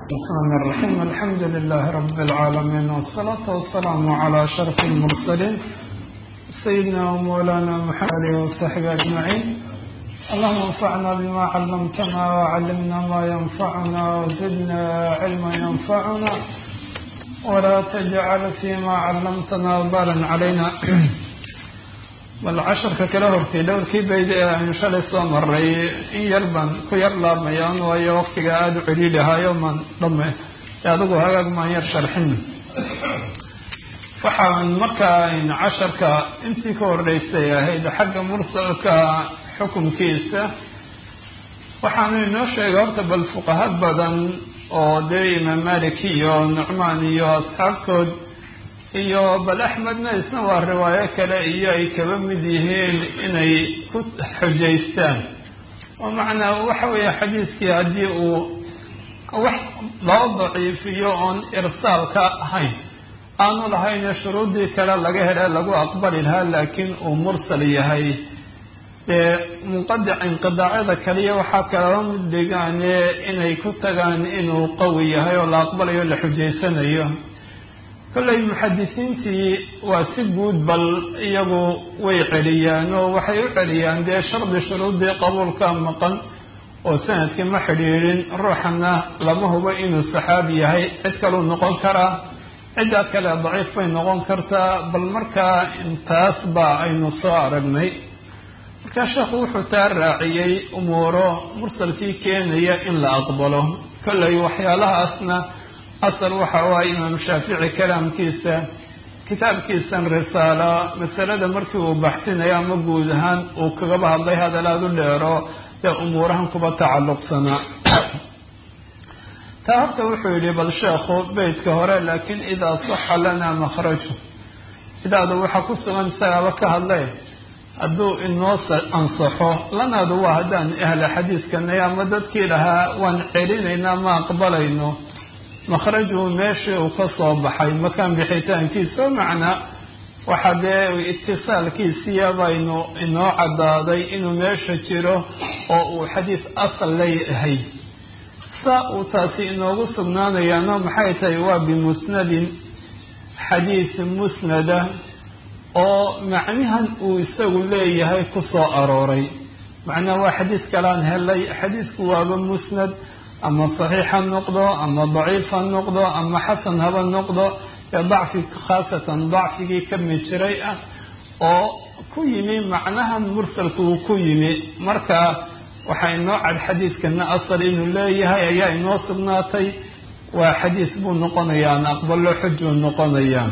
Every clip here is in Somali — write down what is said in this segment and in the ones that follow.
الرحمن الرحيم الحمد لله رب العالمين والصلاة والسلام على أشرف المرسلين سيدنا ومولانا محمد وصحبه أجمعين اللهم انفعنا بما علمتنا وعلمنا ما ينفعنا وزدنا علما ينفعنا ولا تجعل فيما علمتنا وبالا علينا bal casharka kala hortay dhowrkii bayd ee aynu shalay soo maray in yar baan ku yar laabmayaan waayo waqtiga aada u celiilahaayo maan dhame adigu hagaag maan yar sharxin waxaan markaa casharka intii ka horreysay ahayd xagga mursalka xukunkiisa waxaanu inoo sheegay horta bal fuqaha badan oo dee imaam malik iyo nucmaan iyo asxaabtood iyo bal axmedna isna waa riwaayo kale iyo ay kaba mid yihiin inay ku xujaystaan oo macnaa waxa weeye xadiiskii haddii uu wax loo daciifiyo oon irsaalka ahayn aanu lahayne shuruuddii kale laga hele lagu aqbali lahaa laakiin uu mursal yahay dee munqadic inqidaacyada kaliya waxaa kalaba mid dhigaane inay ku tagaan inuu qawi yahay oo la aqbalayo la xujaysanayo kollay muxadisiintii waa si guud bal iyagu way celiyaan oo waxay u celiyaan dee shardi shuruuddii qabuulka maqan oo sanadkii ma xidhiidhin ruuxana lama hubo inuu saxaabi yahay cid kaluu noqon karaa ciddaa kale daciif bay noqon kartaa bal markaa intaas baa aynu soo aragnay markaa sheekhu wuxuu taa raaciyey umuuro mursalkii keenaya in la aqbalo kollay waxyaalahaasna asal waxa u ah imaam shaafici kalaamkiisa kitaabkiisan risaala masalada markii uu baxsinayo ama guud ahaan uu kagaba hadlay hadalaad u dheero ee umuurahan kuba tacalluqsanaa taa horta wuxuu yidhi bal sheekhu beytka hore laakiin idaa saxa lanaa makhraju idaadu waxaa ku sugan isagaaba ka hadlay hadduu inoo ansaxo lanaadu waa haddaan ahla xadiiskanay ama dadkii lahaa waan celinaynaa ma aqbalayno makhrajuu meeshii uu ka soo baxay makaan bixitaankiisa macnaa waxaa dee itisaalkiisiya baynu inoo caddaaday inuu meesha jiro oo uu xadiis asal leeyahay saa uu taasi inoogu sugnaanayaano maxay tahay waa bimusnadin xadiis musnada oo macnihan uu isagu leeyahay ku soo arooray macnaa waa xadiis kalaan helay xadiisku waaba musnad ama saxiix ha noqdo ama daciif ha noqdo ama xasan haba noqdo ee dacfi khaasatan dacfigii ka mid jiray ah oo ku yimi macnahan mursalku uu ku yimi marka waxaa inoo cad xadiiskana asal inuu leeyahay ayaa inoo sugnaatay waa xadiis buu noqonayaa an aqbalo xujuu noqonayaa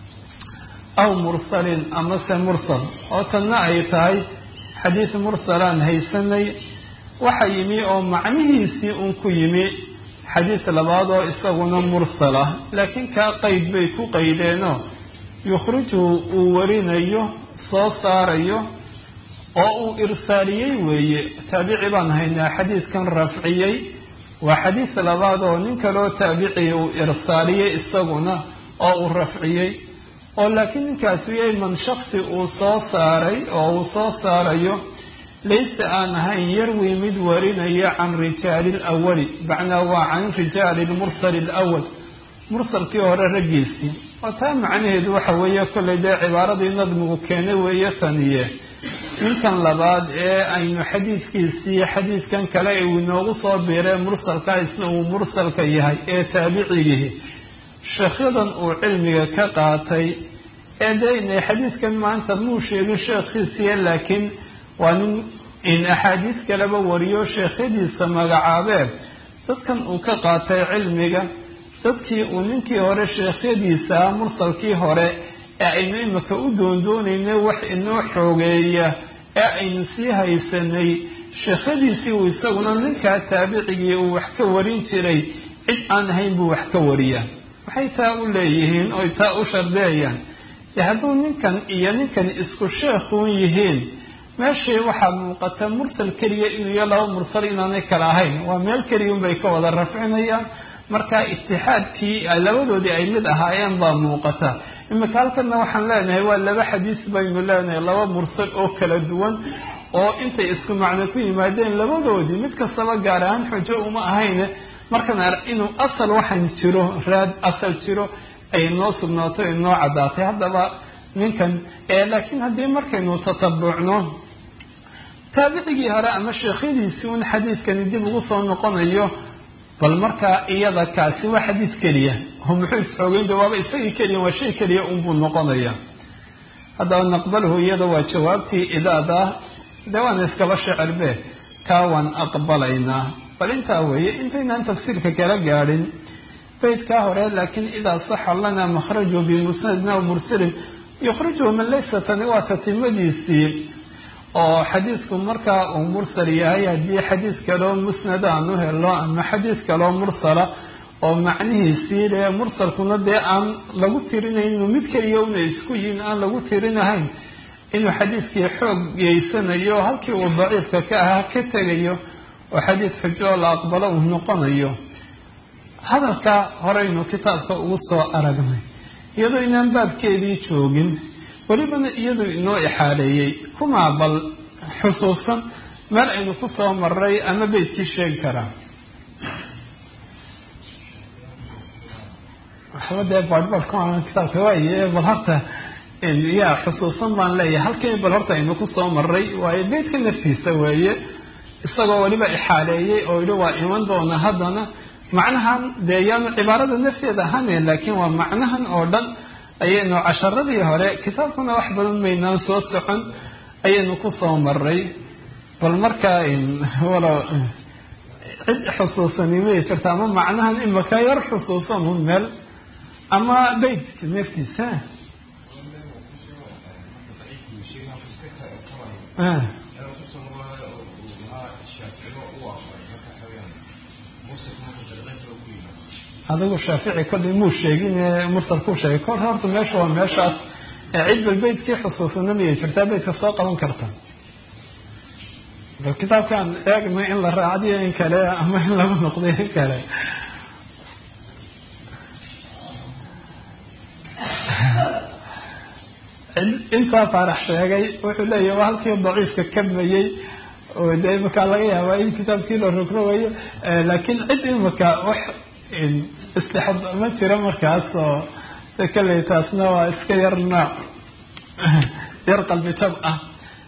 aw mursalin amase mursal oo tanna ay tahay xadiis mursalaan haysanay waxa yimi oo macnihiisii un ku yimi xadiis labaad oo isaguna mursal ah laakiin kaa qeyd bay ku qaydeenoo yukhrijuhu uu warinayo soo saarayo oo uu irsaaliyey weeye taabici baan haynaa xadiiskan rafciyey waa xadiis labaad oo nin kaloo taabiciya uu irsaaliyey isaguna oo uu rafciyey oo laakiin ninkaasi yay man shaksi uu soo saaray oo uu soo saarayo laysa aan ahayn yarwi mid warinaya can rijaali lawali macnaa waa can rijaali lmursali alawal mursalkii hore raggiisii oo taa macnaheedu waxa weeye kollay dee cibaaradii nadmigu keenay weeye taniye ninkan labaad ee aynu xadiiskiisii xadiiskan kale uu inoogu soo biiree mursalka isna uu mursalka yahay ee taabicigihi sheekhyadan uu cilmiga ka qaatay ee dee inay xadiiskan maanta muu sheegin sheekhiisiya laakiin waa nin in axaadiis kaleba wariyo sheekhyadiisa magacaabee dadkan uu ka qaatay cilmiga dadkii uu ninkii hore sheekhyadiisa mursalkii hore ee aynu imika u doondoonaynay wax inoo xoogeeya ee aynu sii haysanay sheekhyadiisii uu isaguna ninkaa taabicigii uu wax ka warin jiray cid aan ahayn buu wax ka wariyaa maxay taa u leeyihiin oy taa u shardeeyaan dee hadduu ninkan iyo ninkan isku sheekhuun yihiin meeshii waxaa muuqata mursal keliya inuu iyo laba mursal inaanay kala ahayn waa meel keliya unbay ka wada rafcinayaan marka itixaadkii labadoodii ay mid ahaayeen baa muuqata imika halkana waxaan leenahay waa laba xadiis baynu leenahay laba mursal oo kala duwan oo intay isku macno ku yimaadeen labadoodii mid kastaba gaar ahaan xujo uma ahayn markaan inuu asal waxaan jiro raad asal jiro ay noo sugnaato ay noo caddaatay haddaba ninkan laakiin haddii markaynu tatabucno taabicigii hore ama sheekhyadiisii un xadiiskani dib ugu soo noqonayo bal markaa iyada kaasi waa xadiis keliya oo muxuu isxoogeyn waaba isagii keliya waa shay keliya unbuu noqonaya haddaba naqbalhu iyada waa jawaabtii idaada dee waana iskaba shecirbe kaa waan aqbalaynaa bal intaa weeye intaynaan tafsiirka kala gaadhin baydkaa hore laakiin idaa saxa lana makhrajuhu bimusnadina mursalin yukhrijuhu min laysa tani waa tatimadiisii oo xadiisku markaa uu mursal yahay haddii xadiis kaloo musnada aan u helo ama xadiis kaloo mursala oo macnihiisii le mursalkuna dee aan lagu tirinayno mid keliya una isku yihin aan lagu tirinahayn inuu xadiiskii xoog geysanayo halkii uu daciifka ka ahaa ka tegayo oo xadiis xujo oo la aqbalo uu noqonayo hadalka horeynu kitaabka ugu soo aragnay iyadoo inaan baabkeedii joogin welibana iyaduu inoo ixaaleeyey kumaa bal xusuusan meel aynu ku soo maray ama beydkii sheegi karaa waxba dee badhbadhka kitaabka waaye bal horta yaa xusuusan baan leeyahay halkii bal horta aynu ku soo maray waayo beydka naftiisa weeye isagoo weliba ixaaleeyey oo yihi waa iman doona haddana macnahan dee yaanu cibaarada nafteeda ahaanayn laakiin waa macnahan oo dhan ayaynu casharadii hore kitaabkuna wax badan maynaan soo socon ayaynu ku soo maray bal markaa walow cid xusuusani may jirta ama macnahan imaka yar xusuusan un meel ama beytka naftiisa adigu shaafici kollay muu sheegin mursal ku sheegay kor horta meesha waa meeshaas cid bal beytkii xusuusana miyay jirtaa beytka soo qaban karta bal kitaabkaan eegna in la raacdiyo in kale ama in lagu noqday in kale intaa faarax sheegay wuxuu leeyahy waa halkii daciifka kabmayey oo dee imakaa laga yaabaa in kitaabkii la rogrogayo laakiin cid imaka wax istixab ma jiro markaas oo kaley taasna waa iska yar nooc yar qalbi jab ah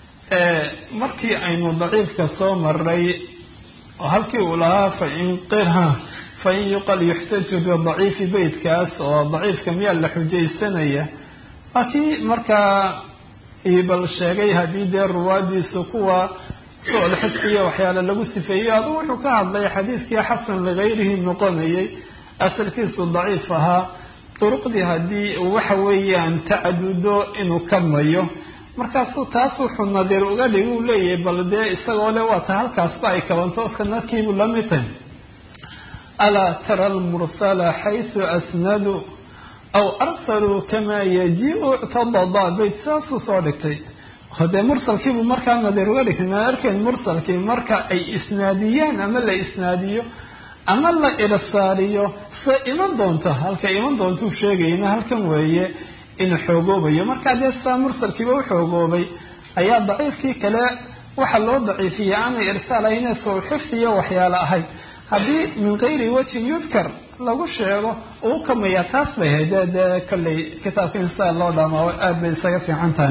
markii aynu daciifka soo maray oo halkii uu lahaa fain qirha fain yuqal yuxtaju bidaciifi beytkaas oo daciifka miyaa la xujaysanaya waa kii markaa ibal sheegay haddii dee ruwaadiisu kuwa su-al xifdiya waxyaale lagu sifeeyey adu wuxuu ka hadlay xadiiskii xasan ligayrihi noqonayay asalkiisu daciif ahaa duruqdii haddii waxa weeyaan tacadudo inuu ka mayo markaasuu taas wuxuu nadiir uga dhig uu leeyahay bal dee isagoo le waata halkaasba ay kabanto sanadkiibuu la mid tahay alaa tara almursala xaysu asnadu aw arsaluu kamaa yaji-u ictadada bayt saasuu soo dhigtay hadee mursalkiibuu markaa nadiir uga dhigtay maa arkeen mursalkii marka ay isnaadiyaan ama la isnaadiyo ama la irsaaliyo se iman doonta halka iman doontuu sheegayna halkan weeye inuu xoogoobayo markaa dee sidaa mursalkiiba u xoogoobay ayaa daciifkii kale waxa loo daciifiyey aanay irsaal ahayne sow xifdiyo waxyaale ahayd haddii min kayri wajhin yudkar lagu sheego uu kamaya taas bay ahayd dee dee kolley kitaabka in sidaa loo dhamaao aada bay isaga fiican tahay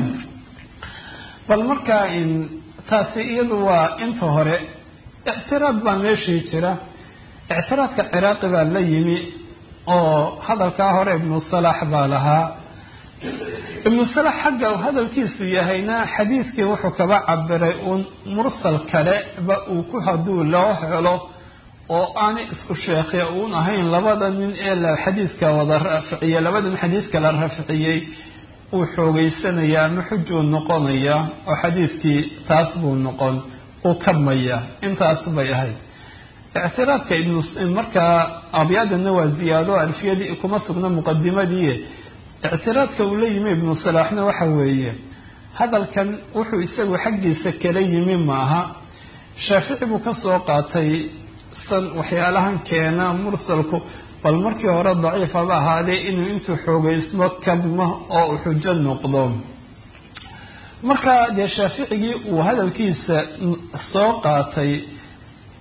bal markaa taasi iyadu waa inta hore ictiraad baa meeshii jira ictiraadka ciraaqi baa la yimi oo hadalkaa hore ibnu salaax baa lahaa ibnu salax xagga hadalkiisu yahayna xadiiskii wuxuu kaba cabiray uun mursal kale ba uu ku hadduu loo helo oo aanay isku sheekhe uun ahayn labada nin ee la xadiiska wada raaficiyey labada nin xadiiska la raaficiyey uu xoogeysanayaa ama xujuu noqonaya oo xadiiskii taas buu noqon uu kabmaya intaas bay ahayd ictiraadka ibnu markaa abyaadana waa ziyaado alfiyadii kuma sugna muqadimadii ictiraadka uu la yimi ibnu salaaxna waxa weeye hadalkan wuxuu isagu xaggiisa kala yimi maaha shaafici buu kasoo qaatay san waxyaalahan keena mursalku bal markii hore daciifaba ahaadee inuu intuu xoogeysmo kabmo oo uu xujo noqdo marka dee shaaficigii uu hadalkiisa soo qaatay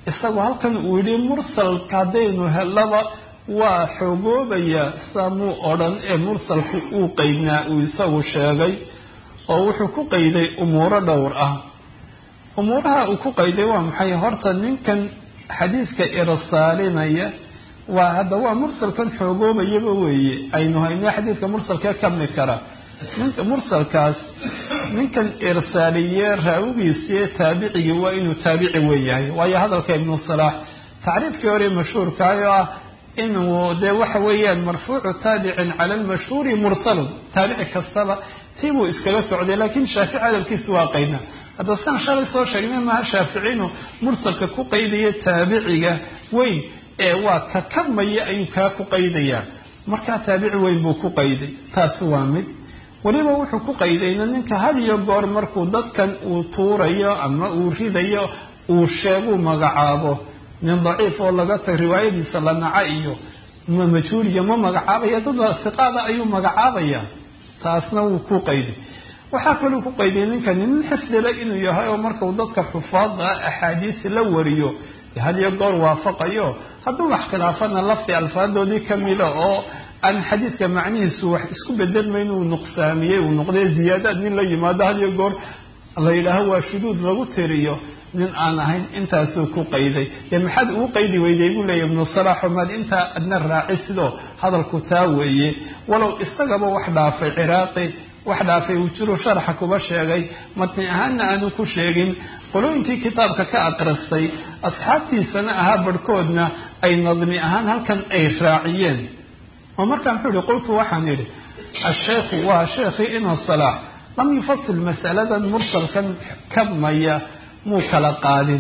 isagu halkan uu yihi mursalka haddaynu helaba waa xoogoobaya saamuu odhan ee mursalku uu qeydnaa uu isagu sheegay oo wuxuu ku qeyday umuuro dhowr ah umuuraha uu ku qayday waa maxay horta ninkan xadiiska irsaalinaya waa hadda waa mursalkan xoogoobayaba weeye aynu hayno xadiiska mursalkee kamid kara ninka mursalkaas ninkan irsaaliye raawigiisiiyo taabicigii waa inuu taabici weeyahay waayo hadalka ibnu salaax tacriifkii hore mashhuurkaayoo ah inuu dee waxa weeyaan marfuucu taabicin cala almashhuuri mursalun taabici kastaba tii buu iskaga socday laakiin shaafici hadalkiisa waa qayna hadda siaan shalay soo sheegnay maha shaaficinu mursalka ku qaydaya taabiciga weyn ee waa ka kadmaya ayuu kaa ku qaydayaa markaa taabici weyn buu ku qayday taasi waa mid weliba wuxuu ku qaydayna ninka had iyo goor markuu dadkan uu tuurayo ama uu ridayo uu sheeguu magacaabo nin daciif oo laga tag riwaayadiisa la naca iyo ma majhuuliya ma magacaabaya dad siqaada ayuu magacaabaya taasna wuu ku qayday waxaa kaluu ku qayday ninkani nin xifdila inuu yahay oo markau dadka xufaada axaadiis la wariyo had iyo goor waafaqayo hadduu wax khilaafana lafdi alfaadoodii kamida oo aan xadiiska macnihiisu wax isku bedelmayn uu nuqsaamiyey uu noqday ziyaadaad nin la yimaado had iyo goor la yidhaaho waa shuduud lagu tiriyo nin aan ahayn intaasuu ku qayday dee maxaad ugu qaydi weyday buu leeya ibnu salaaxo maad intaa adna raaci sidoo hadalku taa weeye walow isagaba wax dhaafay ciraaqi wax dhaafay uu jiru sharaxa kuba sheegay matni ahaanna aanu ku sheegin qolooyinkii kitaabka ka aqristay asxaabtiisana ahaa barhkoodna ay nadmi ahaan halkan ay raaciyeen oo markaa muxuu yihi qultu waxaan idhi asheikhu waa sheekhii ina salaax lam yufasil masaladan mursalkan kabmaya muu kala qaadin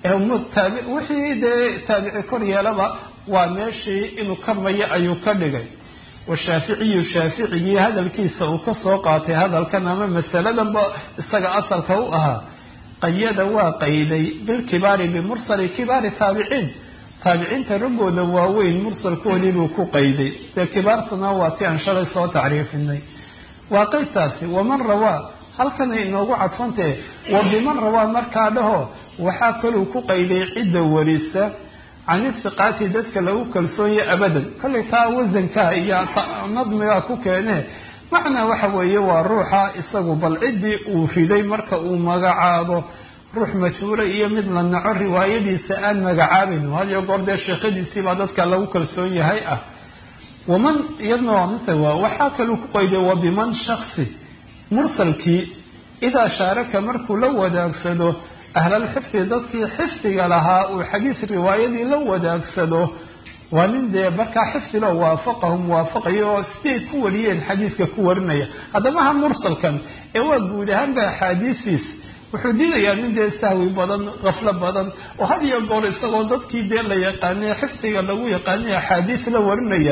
wixii dee taabici kor yeelaba waa meeshii inuu kabmaya ayuu ka dhigay washaaficiyu shaaficigii hadalkiisa uu ka soo qaatay hadalkan ama masaladanba isaga asalka u ahaa qayada waa qayday bilkibaari bimursali kibaari taabiciin taabiciinta raggooda waaweyn mursalkoodii buu ku qayday dee kibaartuna waa ti aan shalay soo tacriifinay waa qaydtaasi waman rawaa halkanay inoogu cadfantahe wa biman rawaa markaa dhaho waxaa kaluu ku qayday cidda warisa can isiqaati dadka lagu kalsoonye abadan kollay taa wasankaa iyo nadmigaa ku keene macnaa waxa weeye waa ruuxa isagu bal ciddii uu riday marka uu magacaabo ruux majhuula iyo mid la naco riwaayadiisa aan magacaabayn hadiyo goor dee sheekhadiisiibaa dadka lagu kalsoon yahay ah waman iyadna waa mise waa waxaa kaluu ku qayday wa biman shaksi mursalkii idaa shaaraka markuu la wadaagsado ahlalxifdi dadkii xifdiga lahaa uu xadiis riwaayadii la wadaagsado waa nin dee markaa xifdilo waafaqahum waafaqayo oo siday ku wariyeen xadiiska ku warinaya haddaba ha mursalkan ee waa guud ahaanba axaadiisiis wuxuu diidayaa nin dee sahwi badan kaflo badan oo had iyo goor isagoo dadkii dee la yaqaanay xifdiga lagu yaqaanay axaadiis la warinaya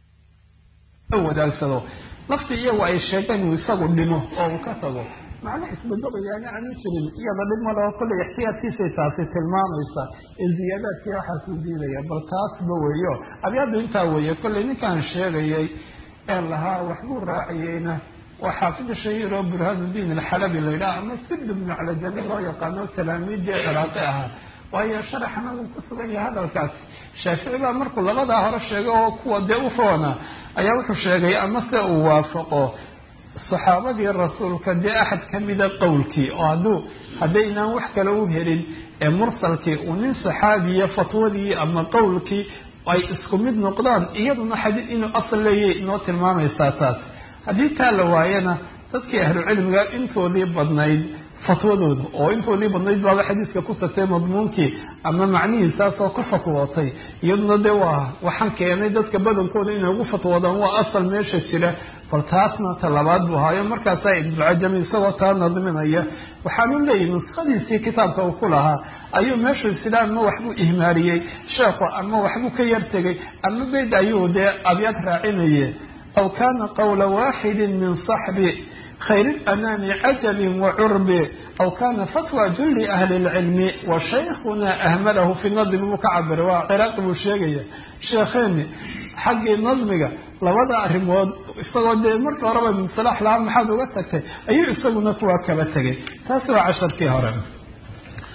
la wadaagsado lafti iyagu ay sheegeen uu isagu dhimo oo uu ka tago macna isbedelayaana aanu jirin iyada dhib maleo kollay ixtiyaadkiisay taasi tilmaamaysa ee ziyaadaadkii waxaasuu diidaya bal taasba weeyo abyaadu intaa weeye kollay ninkaan sheegayay ee lahaa waxbuu raaciyeyna waa xaafid shahiir oo burhaanuddiin alxalabi la yidhaha ama sibd bnu calajani loo yaqaano talaamiiddii ciraaqi ahaa waayo sharaxna wuu ku sugan yahay hadalkaasi shaafici baa markuu labadaa hore sheegay oo kuwa dee u roona ayaa wuxuu sheegay ama se uu waafaqo saxaabadii rasuulka dee axad kamida qowlkii oo hadduu haddaynaan wax kale u helin ee mursalkii uu nin saxaabiya fatwadii ama qowlkii ay isku mid noqdaan iyaduna xadiid inuu asal leeyahy inoo tilmaamaysaa taas haddii taa la waayana dadkii ahlu cilmiga intoodii badnayd fatwadooda oo intoodii badnayd baaba xadiiska ku tagtay madmuunkii ama macnihiisaasoo ka fatwootay iyaduna dee waa waxaan keenay dadka badankooda inay ugu fatwoodaan waa asal meesha jira bal taasna talabaad buu ahaayo markaasaa ibnucajami isagoo taa nadminaya waxaanu leeyahy nuskhadiisii kitaabka uu ku lahaa ayuu meeshu isila ama waxbuu ihmaariyey sheekhu ama waxbuu ka yartegay ama beyd ayuu dee abyaad raacinaye aw kana qawla waxidi min صaxbi khayr اlanaami cajabi wacurbi aw kana fatwa juli ahli اlcilmi washaykuna ahmalahu fi nadmi buu ka cabiray waa ciraaqi buu sheegaya sheekheeni xaggii nadmiga labada arrimood isagoo dee marka horeba ibn salaax lahaa maxaad uga tagtay ayuu isaguna kuwaa kaba tegay taasi waa casharkii hore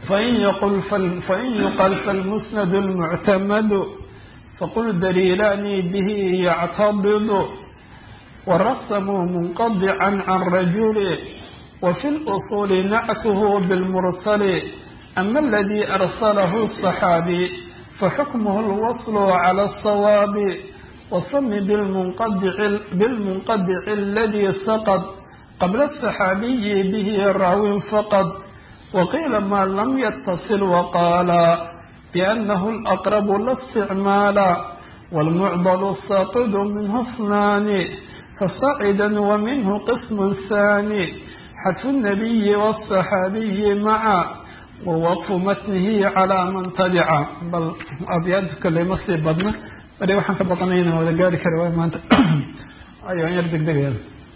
fain yql fain yuqal falmusnad اlmuctamadu faqul daliilaani bihi yactabidu warasamuu munqadica can rajuli wafi اluصuli nactuhu bاlmursali ama aladi arsalahu الصaxaabi faxukmh اlwasl clى الصawaabi wasami bilmunqadici aladi saqd qabla الصaxaabiyi bihi raawin faqd waqiila ma lam ytasil waqaala biأnahu اlأqrb la اsticmaala wاlmucdl الsaaqidu minhu اثnaani fasacida waminhu qism ثani xadfu الnabiyi wالصaxaabiyi maca wawaqfu matnihi calaa man tabica bal abyaada kale ma sii badna bari waxaan ka baqanaya inaan wada gaari kari waayo maanta ayo an yar degdegaya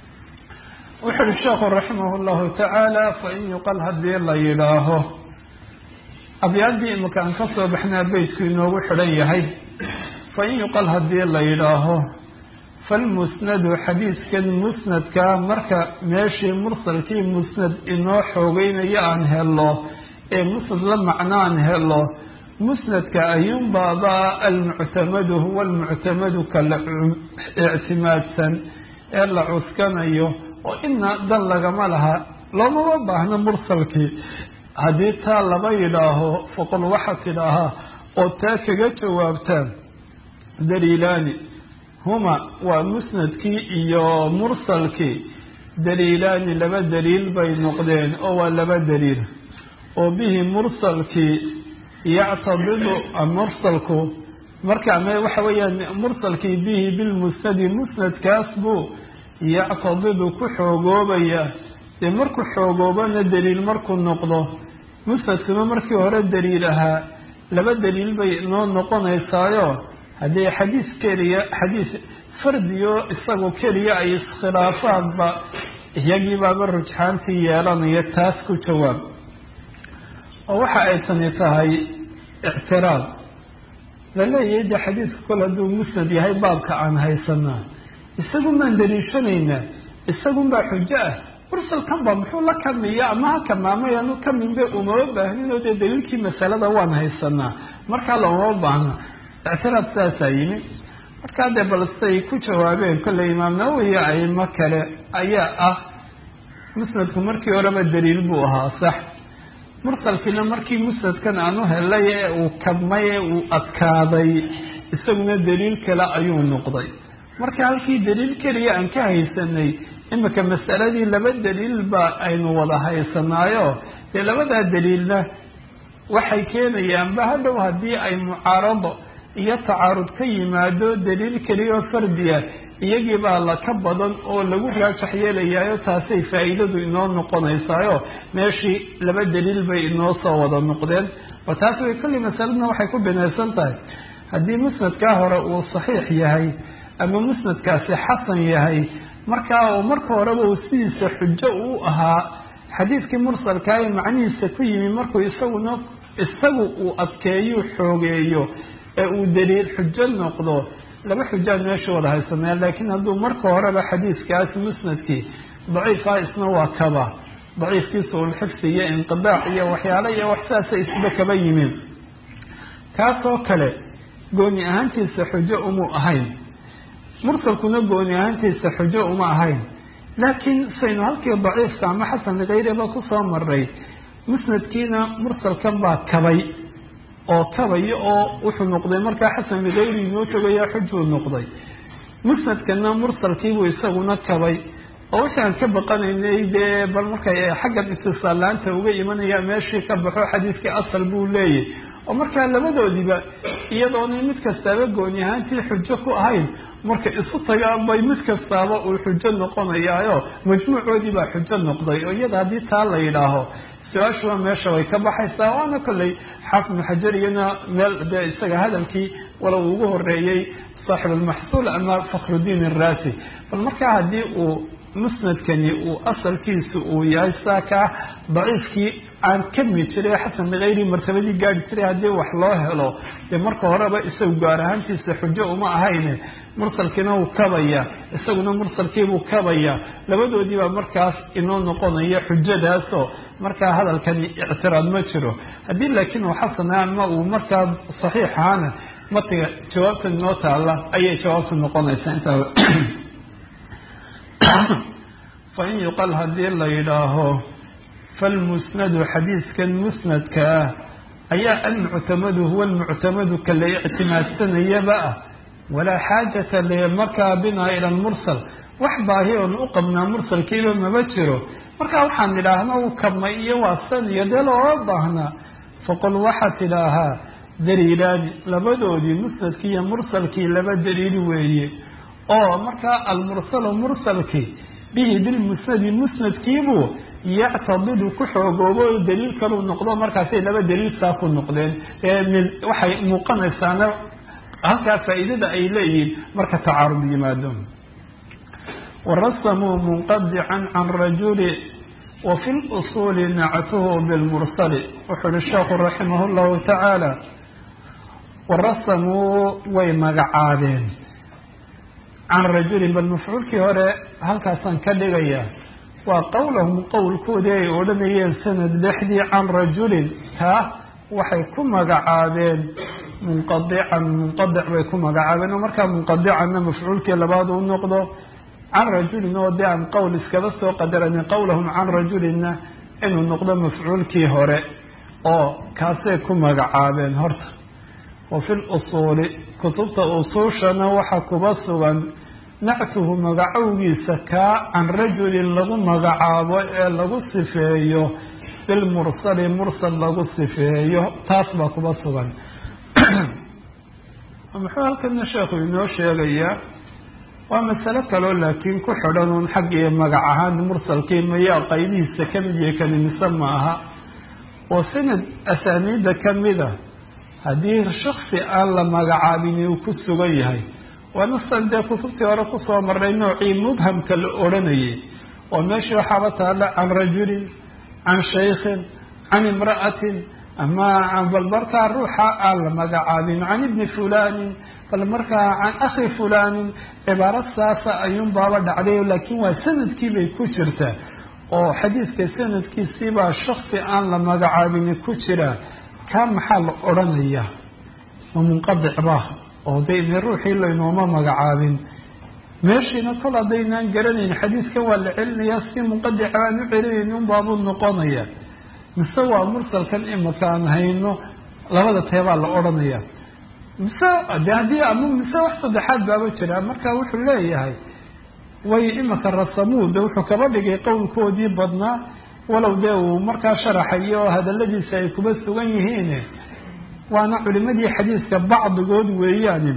wuxu uhi sheekhu raximah llahu tacaala fain yuqal haddii la yidhaaho abyaaddii imika aan ka soo baxnaa beytku inoogu xidhan yahay fain yuqal haddii la yidhaaho falmusnadu xadiiskan musnadkaa marka meeshii mursalkii musnad inoo xoogeynayo aan helo ee musnad la macnaan helo musnadka ayuunbaaba almuctamadu huwa almuctamadu ka la ictimaadsan ee la cuskanayo oo ina dan lagama laha loomama baahno mursalkii haddii taa laba yidhaaho faqul waxaad tidhaahaa oo taa kaga jawaabtaan daliilaani huma waa musnadkii iyo mursalkii daliilaani laba daliil bay noqdeen oo waa laba daliil oo bihi mursalkii yactadidu mursalku marka ama waxa weeyaan mursalkii bihi bilmusnadi musnadkaas buu yactadidu ku xoogoobaya dee markuu xoogoobana daliil markuu noqdo musnadkuma markii hore daliil ahaa laba daliil bay noo noqonaysaayo haddii xadiis keliya xadiis fardiyo isagu keliya ay iskhilaafaanba iyagii baaba rujxaantii yeelanaya taas ku jawaab oo waxa ay tani tahay ictiraad laleeyahay de xadiisku kol hadduu musnad yahay baabka aan haysanaa isagun baan daliishanaynaa isagun baa xujo ah mursalkan ba muxuu la kamiya ama ha kamaamayaanu kaminbe umama baahninoo dee daliilkii masalada waan haysanaa markaa loomama baahna ictiraad saasaa yimi markaa dee bal say ku jawaabeen kolley imaam nawowi iyo aimo kale ayaa ah musnadku markii horeba daliil buu ahaa sax mursalkiina markii musnadkan aanu helay ee uu kabmay ee uu adkaaday isaguna daliil kale ayuu noqday marka halkii daliil keliya aan ka haysanay imika masaladii laba daliilba aynu wada haysanaayo dee labadaa daliilna waxay keenayaanba hadhow haddii ay mucaarado iyo tacaarud ka yimaado daliil keliyaoo fardiya iyagii baa la ka badan oo lagu raajax yeelayaayo taasay faa'iidadu inoo noqonaysaayo meeshii laba daliil bay inoo soo wada noqdeen oo taas way kulli masaladna waxay ku binaysan tahay haddii musnadkaa hore uu saxiix yahay ama musnadkaasi xasan yahay markaa uu marka horeba uu sidiisa xujo uu ahaa xadiidkii mursalkaa ee macnihiisa ku yimi markuu isaguna isagu uu adkeeyo xoogeeyo ee uu daliil xujo noqdo laba xujaan meesha wada haysanaya laakiin hadduu marka horeba xadiiskaas musnadkii daciifaa isna waa kaba daciifkiisa ulxifsi iyo inqidaac iyo waxyaale iyo wax saasa isba kaba yimin kaasoo kale gooni ahaantiisa xujo umuu ahayn mursalkuna gooni ahaantiisa xujo uma ahayn laakiin saynu halkii daciifka ama xasan kayreba kusoo maray musnadkiina mursalkan baa kabay oo kabaya oo wuxuu noqday markaa xasan bikayri inoo jogaya xujuu noqday musnadkana mursalkiibuu isaguna kabay oo wixii aan ka baqanaynay dee bal markay xaggan itisaalaanta uga imanaya meeshii ka baxo xadiiskii asal buu leeyahy oo markaa labadoodiiba iyadoonay mid kastaaba gooni ahaantii xujo ku ahayn marka isu tagaan bay mid kastaaba uu xujo noqonayaayo majmuucoodii baa xujo noqday oo iyada haddii taa la yidhaaho su-aashuba meesha way ka baxaysaa waana kolley xaafid ibnu xajar iyana meel dee isaga hadalkii walow ugu horeeyey saaxib almaxsuul ama fakhrudiin araasi bal markaa haddii uu musnadkani uu asalkiisu uu yahay saa kaa daciifkii aan kami jiray xasan bikayri martabadii gaari jiray haddii wax loo helo dee marka horeba isagu gaar ahaantiisa xujo uma ahayne mursalkiina wuu kabaya isaguna mursalkiibuu kabaya labadoodii baa markaas inoo noqonaya xujadaasoo markaa hadalkani ictiraad ma jiro haddii laakiin uu xasana ama uu markaa saxiix ahaana matiga jawaabta inoo taalla ayay jawaabta noqonaysaa intaa fain yuqal haddii la yidhaaho falmusnadu xadiiskan musnadka ah ayaa almuctamadu huwa almuctamadu ka la ictimaadsanayaba ah walaa xaajata le markaa binaa ila lmursal wax baahi oon u qabnaa mursalkiiba maba jiro markaa waxaan idhaahna u kabmay iyo waasan iyo dee looga baahnaa faqul waxaad tidhaahaa daliilaani labadoodii musnadkii iyo mursalkii laba daliil weeye oo markaa almursalu mursalkii bihi bilmusnadi musnadkiibuu yactadidu ku xoogoobo o daliil kaluu noqdo markaasay laba daliil saa ku noqdeen waxay muuqanaysaana halkaa faa'iidada ay leeyihiin marka tacaarud yimaado warasamuu munqadican can rajuli wa fi lusuuli nactuhu bilmursali wuxuu uhi sheekhu raximah llahu tacaala warasamuu way magacaabeen can rajulin bal mafcuulkii hore halkaasaan ka dhigaya waa qowlahum qowlkoodii ay odhanayeen sanad dhexdii can rajulin kaa waxay ku magacaabeen munqadican munqadic bay ku magacaabeen oo markaa munqadicanna mafcuulkii labaad u noqdo can rajulin oo dee aan qowl iskaba soo qadaranin qowlahum can rajulinna inuu noqdo mafcuulkii hore oo kaasay ku magacaabeen horta wa fi lusuuli kutubta usuushana waxaa kuba sugan nactuhu magacowgiisa kaa can rajulin lagu magacaabo ee lagu sifeeyo bilmursali mursal lagu sifeeyo taas baa kuba sugan muxuu halkana sheekhu inoo sheegayaa waa masalo kaloo laakiin ku xidhan uun xag iyo magac ahaan mursalkii mayaa qaybihiisa ka mid iyo kani mise ma aha oo sanad asaaniidda kamida haddii shaksi aan la magacaabin uu ku sugan yahay waana san dee kutubtii hore kusoo marnay noocii mubhamka la odhanayay oo meeshii waxaaba taalla can rajulin can shaykhin can imra'atin ama bal markaa ruuxa aan la magacaabin can ibni fulanin bal markaa can akhi fulanin cibaaro saasa ayuun baaba dhacday laakiin waa sanadkii bay ku jirtaa oo xadiidka sanadkiisiibaa shaksi aan la magacaabini ku jira kaa maxaa la odhanaya ma munqadic ba oo de ine ruuxii laynooma magacaabin meeshiina kol haddaynaan garanayn xadiiskan waa la celinayaa si munqadica aan u celinayn unbaabuu noqonaya mise waa mursalkan imaka aan hayno labada teebaa la odhanaya mise de haddii ama mise wax saddexaad baaba jira marka wuxuu leeyahay way imaka rasamuud wuxuu kaba dhigay qowlkoodii badnaa walow dee uu markaa sharaxayo oo hadaladiisa ay kuba sugan yihiin waana culimadii xadiiska bacdigood weeyaani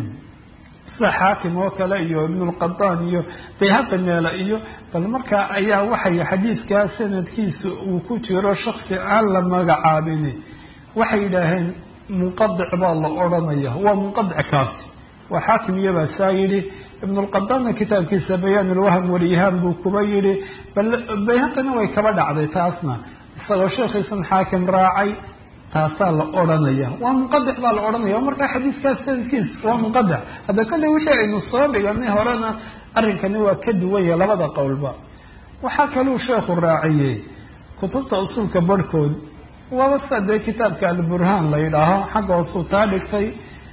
sida xaakim oo kale iyo ibnulqadaan iyo bayhaqi meele iyo bal markaa ayaa waxay xadiidkaa sanadkiisa uu ku jiro shaksi aan la magacaabin waxay yidhaaheen munqadic baa la odhanaya waa munqadic kaasi waa xaakim iyobaa saa yidhi ibnulqadaanna kitaabkiisa bayaan ulwahm walihaan buu kuba yidhi bal bayhaqina way kaba dhacday taasna isagoo sheekhiisan xaakim raacay taasaa la odhanaya waa munqadic baa la odhanaya o markaa xadiiskaas sanadkiis waa munqadic hadda kale wixii aynu soo dhiganay horena arrinkani waa ka duwanya labada qowlba waxaa kaluu sheekhu raaciyey kutubta usulka barhkood waaba sida dee kitaabka alburhaan la yidhaaho xagga hoosuu taa dhigtay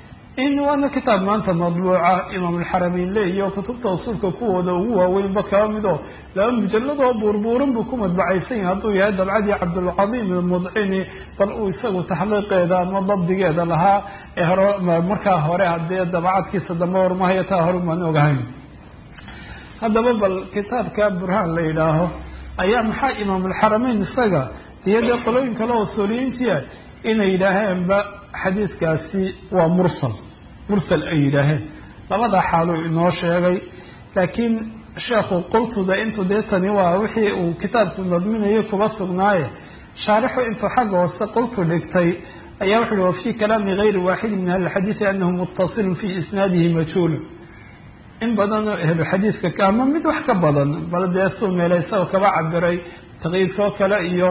in waana kitaab maanta madbuuca imaamulxarameyn leeyo kutubta usulka kuwooda ugu waaweynba kaba midoo laba mujalladoo buurbuuran buu ku madbacaysan yahay hadduu yahay dabcadii cabdulcadiim almudcini bal uu isagu taxliiqeeda ama dabdigeeda lahaa ee hore markaa hore hadee dabacadkiisa dambe hormahaya taa hore maan ogahayn haddaba bal kitaabka burhaan la yidhaaho ayaa maxaa imaamulxarameyn isaga iyo dee qolooyin kale oo usuuliyiintia inay yidhaaheenba xadiiskaasi waa mursal mursal ay yidhaaheen labada xaaluu inoo sheegay laakiin sheekhu qultuda intuu dee tani waa wixii uu kitaabku nadminayo kuba sugnaaye shaarixu intuu xagga hoose qultu dhigtay ayaa wuxu uhi wa fii kalaami gayri waaxidi min ahli lxadiidi anahu muttasilun fii isnaadihi majhuulun in badanoo ehlu xadiiska ama mid wax ka badan bal dee suu meela isagoo kaba cabiray taqyiidkoo kale iyo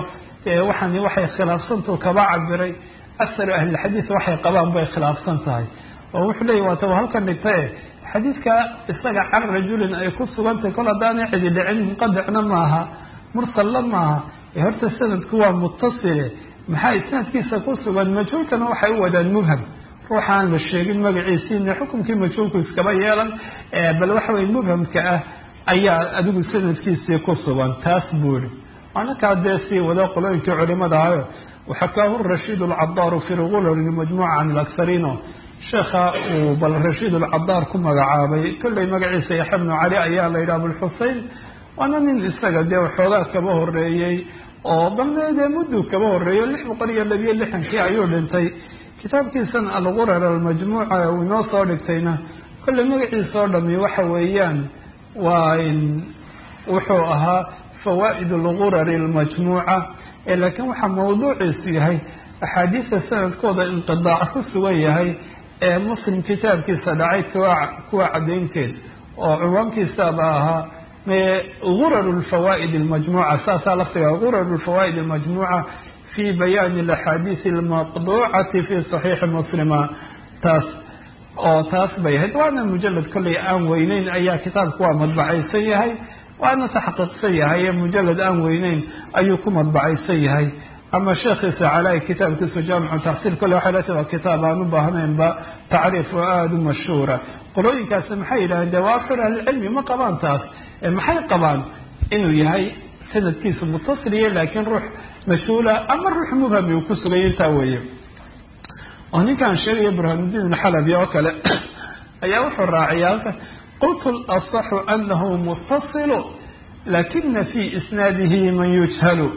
waxani waxay khilaafsantuu kaba cabiray akharu ahlilxadiid waxay qabaan bay khilaafsan tahay oo wuxuu leeyay waata halkan dhigtae xadiidka isaga can rajulin ay ku sugantahay kol haddaanay cidi dhicin munqadicna maaha mursalla maaha ee horta sanadku waa mutasile maxaa isnaadkiisa ku sugan majhuulkana waxay u wadaan mubham ruuxa aan la sheegin magaciisiina xukunkii majhuulku iskaba yeelan bal waxa weye mubhamka ah ayaa adigu sanadkiisii ku sugan taas buu ihi waana kaa dee sii wada qolooyinkii culimada ahayo waxakaahu rashiid alcadaaru fi lgulal majmuuca can alakhariino sheekha uu bal rashiid alcadaar ku magacaabay kolley magaciisa yaxya bnu cali ayaa la yidhaha abulxusein waana nin isaga dee waxoogaa kaba horeeyey oo balne dee mudduu kaba horeeyo lix boqol iyo labiyo lixankii ayuu dhintay kitaabkiisan algurar almajmuuca uu inoo soo dhigtayna kolley magaciisa oo dhami waxa weeyaan waa wuxuu ahaa fawaa'id algurari almajmuuca laakiin waxaa mawduuciisu yahay axaadiista sanadkooda inqidaac ku sugan yahay ee muslim kitaabkiisa dhacay kuwa caddaynteed oo cinwaankiisaba ahaa gurar lfawaa'id almajmuuca saasaa laftiga gurar lfawaa'id almajmuuca fi bayaani alaxaadiisi almaqduucati fi saxiixi muslima taas oo taas bay ahayd waana mujalad kolley aan weyneyn ayaa kitaabku waa madbacaysan yahay waana taxqiiqsan yahay ee mujalad aan weyneyn ayuu ku madbacaysan yahay ama sheekhiisa calaa kitaabkiisu jaamicu taxsiil kolle waxay lati waa kitaab aan u baahnaynba tacriif oo aada u mashhuura qolooyinkaasi maxay yidhahdeen de waa afar ahlicilmi ma qabaan taas maxay qabaan inuu yahay sanadkiisu mutasiliya laakiin ruux mas-uula ama ruux mubhami uu ku sugay intaa weeye oo ninkaan sheegaya burhanudiin alxalabi oo kale ayaa wuxuu raaciya halka qultu lasaxu anahu mutasilu lakina fi isnaadihi man yujhalu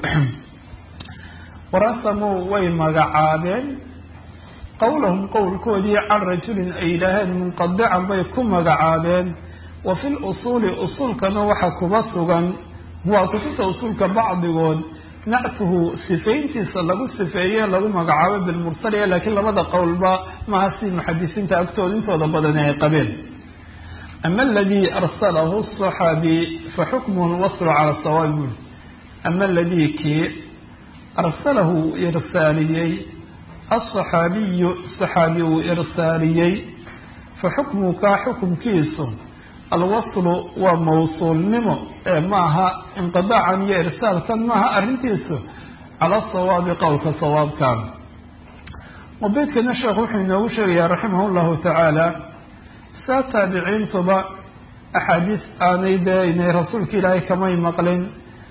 warasamuu way magacaabeen qowlahum qowlkoodii can rajulin ay yidhaaheen munqadican bay ku magacaabeen wa fi lusuuli usuulkana waxa kuba sugan waa kutubta usuulka bacdigood nactuhu sifayntiisa lagu sifeeye lagu magacaabo bilmursaliya laakiin labada qowlba maaha si muxadisiinta agtooda intooda badani ay qabeen ama aladii arsalahu saxaabi fa xukmuhu lwaslu cala sawaab buli ama aladii kii arsalahu irsaaliyey asaxaabiyu saxaabi uu irsaaliyey fa xukmuhu kaa xukumkiisu alwaslu waa mawsuulnimo ee maaha inqidaacan iyo irsaalkan maaha arrintiisu cala sawaabi qowlka sawaabkan mubeydkana sheekhu wuxuu inoogu sheegayaa raximah llahu tacaala saa taabiciintuba axaadiis aanay dee inay rasuulka ilaahay kamay maqlin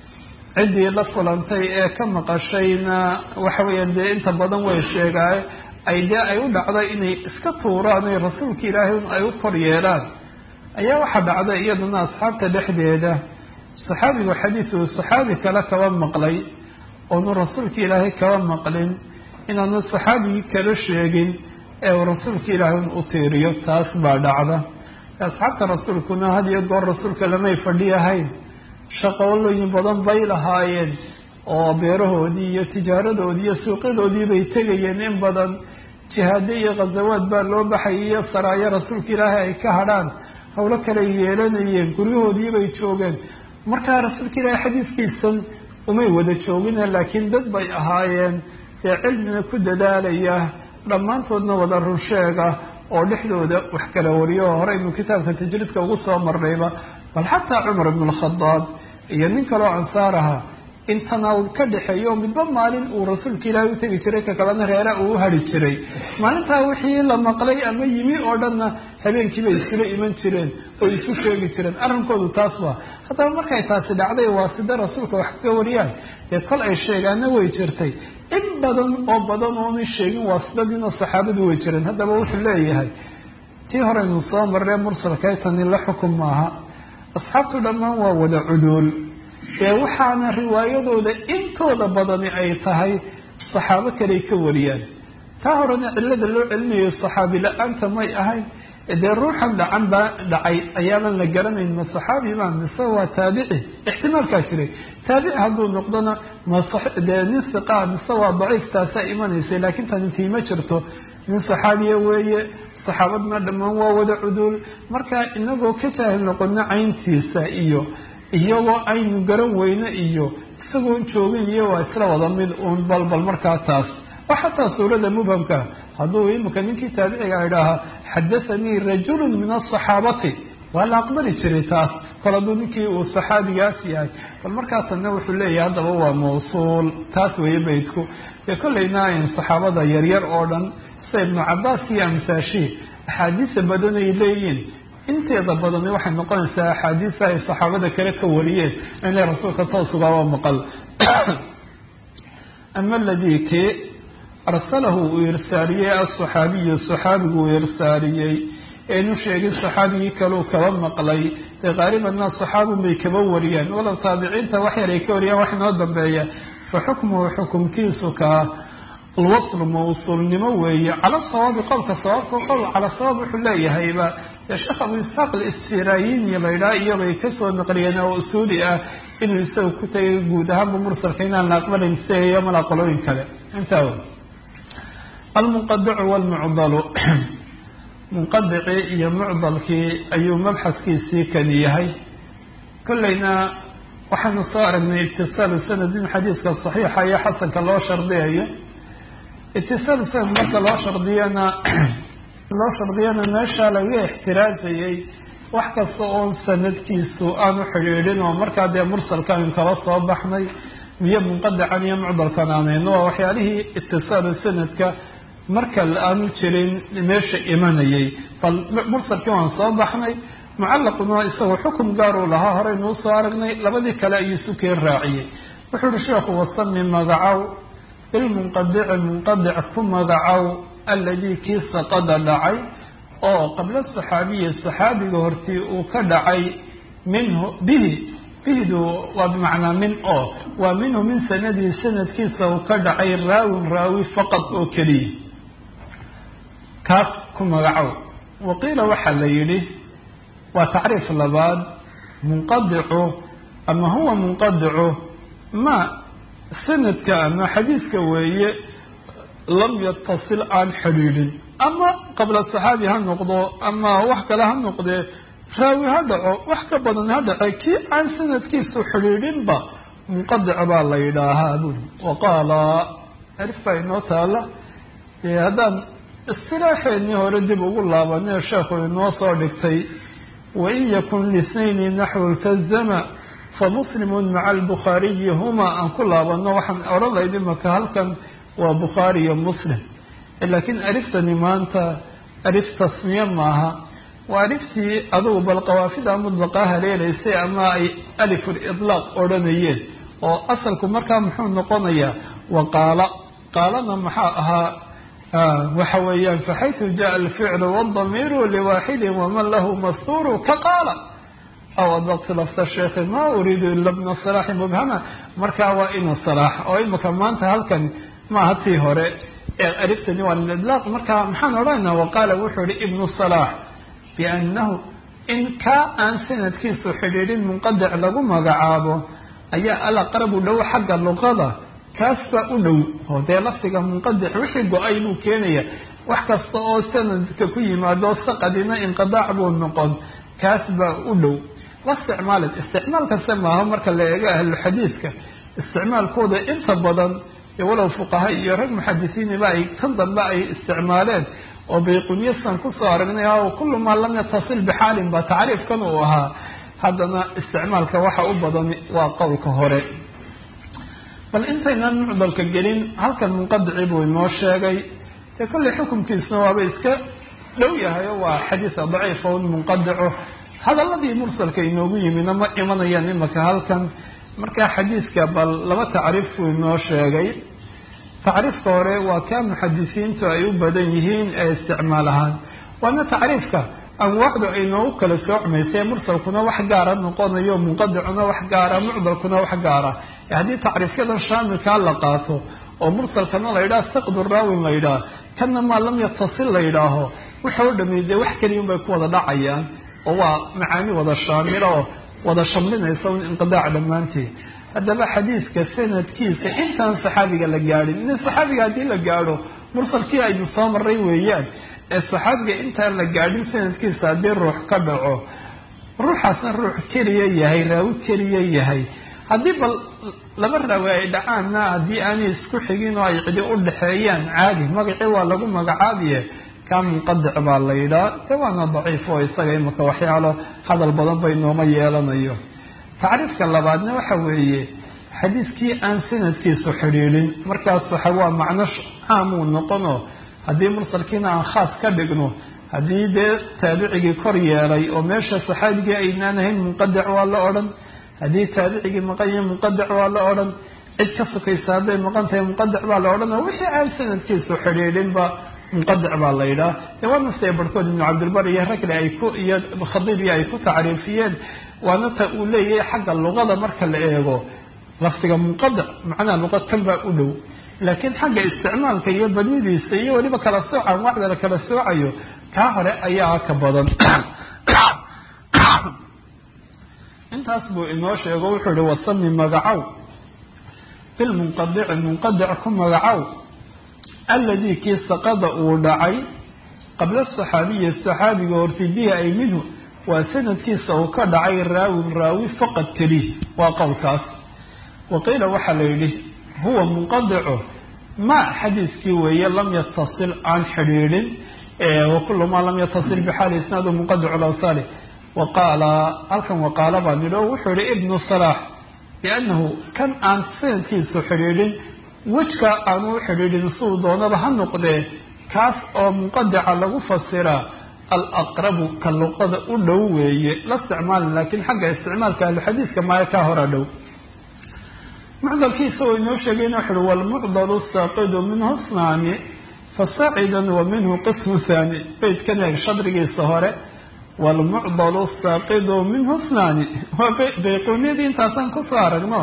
ciddii la kulantay ee ka maqashayna waxa weeyaan dee inta badan way sheegaaye ay dee ay u dhacday inay iska tuuraan ay rasuulka ilaahay ay u kor yeelaan ayaa waxaa dhacday iyaduna asxaabta dhexdeeda saxaabigu xadiidu saxaabi kale kaba maqlay oonu rasuulka ilaahay kaba maqlin inaanu saxaabigii kala sheegin ee uu rasuulka ilaahay u tiiriyo taas baa dhacda asxaabta rasuulkuna had iyo goor rasuulka lamay fadhiyahayn shaqoolooyin badan bay lahaayeen oo beerahoodii iyo tijaaradoodii iyo suuqyadoodii bay tegayeen in badan jihaado iyo khazawaad baa loo baxayay iyo saraayo rasuulka ilaahay ay ka hadhaan hawlo kale yeelanayeen guryahoodii bay joogeen markaa rasuulka ilaahay xadiiskiisan umay wada joogine laakiin dad bay ahaayeen dee cilmina ku dadaalaya dhammaantoodna wada runsheega oo dhexdooda wax kala wariyo oo horeynu kitaabka tajriidka ugu soo marnayba bal xataa cumar ibn alkhadaab iyo nin kaloo ansaar aha in tanaawul ka dhexeeyo midba maalin uu rasuulka ilaahay u tegi jiray ka kalena reera uu u hari jiray maalintaa wixii la maqlay ama yimi oo dhanna habeenkiibay isula iman jireen oo isu sheegi jireen arrinkoodu taas waa haddaba markay taasi dhacday waa sida rasuulka wax kaga wariyaan dee kol ay sheegaana way jirtay in badan oo badan oona sheegin waa sidadiina saxaabadu way jireen haddaba wuxuu leeyahay tii horeynu soo marree mursalkay tani la xukun maaha asxaabtu dhammaan waa wada cuduul ee waxaana riwaayadooda intooda badani ay tahay saxaabo kaley ka wariyaan taa horena cillada loo celinayo saxaabi la-aanta may ahayn dee ruuxan dhacan baa dhacay ayaanan la garanayn ma saxaabi ma mise waa taabici ixtimaalkaa jiray taabici hadduu noqdona madee nin siqaa mise waa daciif taasaa imanaysay laakiin tani tii ma jirto nin saxaabiya weeye saxaabadna dhammaan waa wada cuduul marka inagoo ka jaahil noqono cayntiisa iyo iyagoo aynu garan weyne iyo isagoon joogin iyo waa isla wada mid uun balbal markaa taas oo xataa suurada mubhamka hadduu imika ninkii taabiciga idhaahaa xadathanii rajulun min asaxaabati waa la aqbali jiray taas kol hadduu ninkii uu saxaabigaas yahay bal markaasna wuxuu leeyahay haddaba waa mawsuul taas weeye beydku dee kollayna in saxaabada yaryar oo dhan sida ibnu cabaas iyo amsaashii axaadiisa badan ay leeyihiin inteeda badani waxay noqonaysaa axaadiisa ay saxaabada kale ka wariyeen inay rasuulka toosugaaba maqal ama aladii kii arsalahu uu irsaariyey asaxaabiyu saxaabigu uu irsaariyey eenu sheegin saxaabigii kaleu kaba maqlay dee qaalibanna saxaabun bay kaba wariyaan walow taabiciinta wax yar ay ka wariyaan wax inoo dambeeya fa xukmuhu xukumkiisu kaa alwaslu mawsuulnimo weeye cala sawaabi qowlka sawaabka qowl cala sawaab wuxuu leeyahayba dee sheekh abu isxaaq alisfirayini laydhaha iyobay kasoo naqliyeen oo usuuli ah inuu isaga ku tagay guud ahaanba mursalka inaan la aqbalayn siayo mala qolooyin kale intaa wey almunqadicu walmucdalu munqadicii iyo mucdalkii ayuu mabxaskiisii kani yahay kollayna waxaanu soo aragnay itisaalu sanadin xadiiska saxiixa iyo xasanka loo shardiyayo itisaalu sanad marka loo shardiyana loo shardiyana meesha laga ixtiraazayay wax kasta oon sanadkiisu aanu xidhiidhin oo markaa dee mursalkan kala soo baxnay iyo munqadican iyo mucdalkan aanayno waa waxyaalihii itisaalu sanadka marka aanu jirin meesha imanayay bal mursalkii waan soo baxnay mucallaquna isagoo xukum gaar uu lahaa horeynuu soo aragnay labadii kale ayuu sukeen raaciyey wuxuu uhi sheekhu wasami magacow bilmunqadici munqadic ku magacow alladii kii saqada dhacay oo qabla saxaabiyi saxaabiga hortii uu ka dhacay minhu bihi bihidu waa bimacnaa min oo waa minhu min sanadihi sanadkiisa uu ka dhacay raawin raawi faqad oo keliya kaas ku magacow waqiila waxaa la yidhi waa tacriif labaad munqadicu ama huwa munqadicu ma sanadka ama xadiiska weeye lam yatasil aan xidhiidhin ama qabla saxaabi ha noqdo ama wax kale ha noqdee raawi ha dhaco wax ka badan ha dhace kii aan sanadkiisu xidhiidhinba munqadic baa la yidhaahaa buri waqaala arif baa inoo taala haddaan istilaaxeennii hore dib ugu laabanay sheekhu inoo soo dhigtay wain yakun lisnayni naxwu ltazama famuslimun maca albukhaariyi huma aan ku laabano waxaan odhan lahayd imaka halkan waa bukhaari iyo muslim laakiin ariftani maanta arif tasmiye maaha waa ariftii adugu bal qawaafida mudlaqa haleelaysay ama ay alifulidlaaq odhanayeen oo asalku markaa muxuu noqonayaa waqaala qaalana maxaa ahaa waxa weeyaan faxaytu jaءa alficlu wاdamiiru liwaaxidi waman lahu mastuuru ka qaala aw adaqtu lafta sheekhi ma uriidu ila bna salaaxi mubhama markaa waa inu salaax oo imika maanta halkan maaha tii hore ee ariftani waa lidlaaq markaa maxaan odhanayna waqaala wuxuu ihi ibnu salaax biannahu in kaa aan sanadkiisu xidhiidhin munqadic lagu magacaabo ayaa alaqrabu dhow xagga luqada kaas baa u dhow oo dee lafdiga munqadic wixii go-ay buu keenaya wax kasta oo sanadka ku yimaado saqadina inqidaac buu noqon kaas baa u dhow la isticmaalin isticmaal kasta maaha marka la eego ahluxadiiska isticmaalkooda inta badan walow fuqaha iyo rag muxadisiiniba ay tan dambe ay isticmaaleen oo bayqunyasan kusoo aragnay kullu maa lam yatasil bixaalin ba tacriifkan uu ahaa haddana isticmaalka waxa u badan waa qowlka hore bal intaynan mucdalka gelin halkan munqadici buu inoo sheegay dee kollay xukunkiisna waaba iska dhow yahay oo waa xadiisa daciifa un munqadico hadaladii mursalka inoogu yimidna ma imanayaan imaka halkan markaa xadiiska bal laba tacriif buu inoo sheegay tacriifka hore waa kaa muxadisiintu ay u badan yihiin ee isticmaal ahaan waana tacriifka anwaacdu ay noogu kala soocmaysay mursalkuna wax gaara noqonayo munqadicuna wax gaara mucdalkuna wax gaara haddii tacriifyadan shaamilkaa la qaato oo mursalkana la yidhaha saqdu raawin la yidhaah kana maa lam yatasil la yidhaaho waxa o dhami dee wax keliya unbay ku wada dhacayaan oo waa macaani wada shaamila oo wada shamlinaysa un inqidaac dhammaanteed haddaba xadiiska sanadkiisa intaan saxaabiga la gaadhin in saxaabiga haddii la gaadho mursalkii aynu soo maray weeyaan ee saxaabiga intaan la gaadhin sanadkiisa haddii ruux ka dhaco ruuxaasna ruux keliya yahay raawi keliya yahay haddii bal laba raawi ay dhacaanna haddii aanay isku xigin oo ay cidi u dhexeeyaan caadi magacii waa lagu magacaabiye kaa munqadic baa la yidhaha de waana daciif oo isaga imaka waxyaalo hadal badan bay nooma yeelanayo tacriifka labaadna waxa weeye xadiiskii aan sanadkiisu xidhiidhin markaas waxa waa macno caamuu noqonoo haddii mursalkiina aan khaas ka dhigno haddii dee taabicigii kor yeelay oo meesha saxaabigii aynaan ahayn munqadic waa la odhan haddii taabicigii maqan yahay munqadic waa la odhan cid ka sukaysa hadday maqan tahay munqadic baa la odhan oo wixii aan sanadkiisu xidhiidhinba munqadic baa la yidhaha dee waa nafsiga barhkood ibnu cabdilbar iyo ragle ay ku iyo khadiibiya ay ku tacriifiyeen waana ta uu leeyahay xagga luqada marka la eego lafdiga munqadic macnaha luqa kan baa u dhow laakiin xagga isticmaalka iyo badnidiisa iyo weliba kala sooca anwaacda la kala soocayo kaa hore ayaa ka badan intaas buu inoo sheego wuxuu ihi wasami magacow bilmunqadici munqadic ku magacow alladii kii saqada uu dhacay qabla saxaabiyi saxaabiga horti bihi ay minhu waa sanadkiisa uu ka dhacay raawin raawi faqad keliih waa qowlkaas waqiila waxaa la yidhi huwa munqadicu ma xadiiskii weeye lam yatasil aan xidhiidhin wakulu maa lam yatasil bixaali isnaadu munqadicu lawsali waqaala halkan waqaala baa nidhi oo wuxuu yihi ibnu salaax biannahu kan aan sanadkiisu xidhiidhin wejka aanu u xidhiidhin siduu doonaba ha noqdee kaas oo munqadica lagu fasiraa alaqrabu ka luqada u dhow weeye la isticmaalin laakiin xagga isticmaalka ahluxadiiska maayo kaa hora dhow mucdalkiisa oo inoo sheegay wuxu uhi walmucdalu saaqidu minhu snaani fasaacidan wa minhu qismu haani beytkan eeg shadrigiisa hore walmucdalu saaqidu minhu snaani waa bayquuniyadii intaasaan kusoo aragno